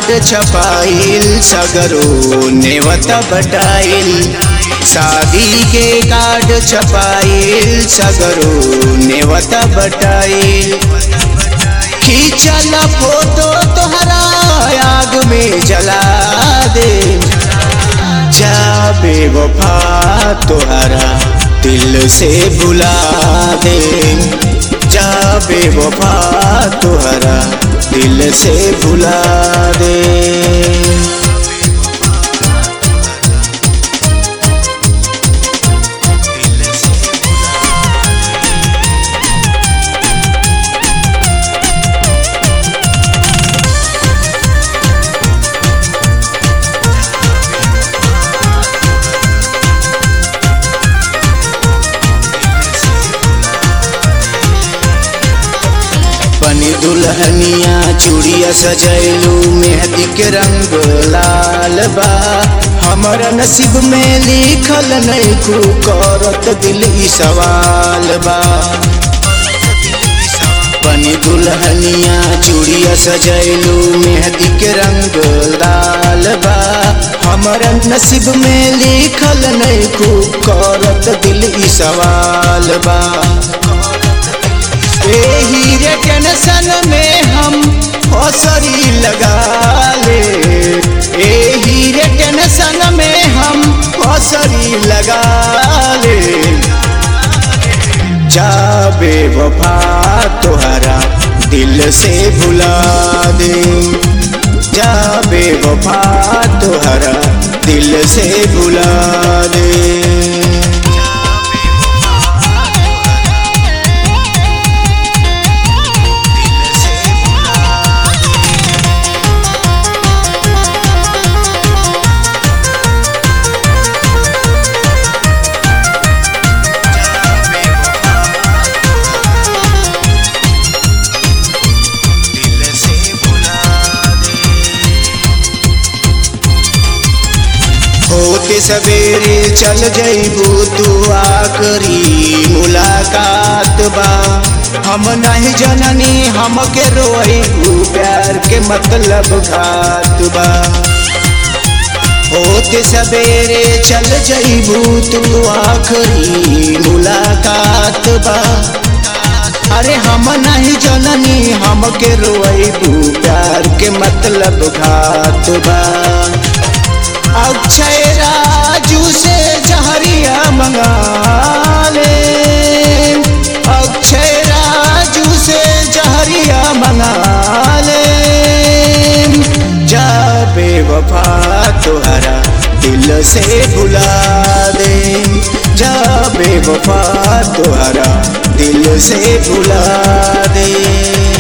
छपाइल सगरो नेवत बटाइल शादी के कार्ड छपाइल सगरो नेवत बटाइल खींचल फोटो तोहरा आग में जला दे जाबे वफा तोहरा दिल से भुला दे जाबे वफा तोहरा दिल से भुला दे बनी दुल्हनिया चूड़िया सजैलू मेहंदी के रंग लाल बा हमारा नसीब में लिखल नहीं खू करत दिल ई सवाल बा बनी दुल्हनिया चूड़िया सजैलू मेहंदी के रंग लाल बा हमारा नसीब में लिखल नहीं खू करत दिल ई सवाल बा एही रे टेंशन में हम हौसरी लगा ले एही रे टेंशन में हम हौसरी लगा ले जाबे वफा तोहरा दिल से भुला दे जाबे वफा तोहरा दिल से भुला दे होते सवेरे चल जइबू तू आखरी मुलाकात बा हम नहीं जननी हमके रोइबू प्यार के मतलब घात बा होते सवेरे चल जइबू तू आखरी मुलाकात बा अरे हम नहीं जननी हमके रोइबू प्यार के मतलब घात बा अक्षय राजू से जहरिया मंगा ले अक्षय राजू से जहरिया मंगा ले जाबे वफा तोहरा दिल से भुला दे जाबे वफा तोहरा दिल से भुला दे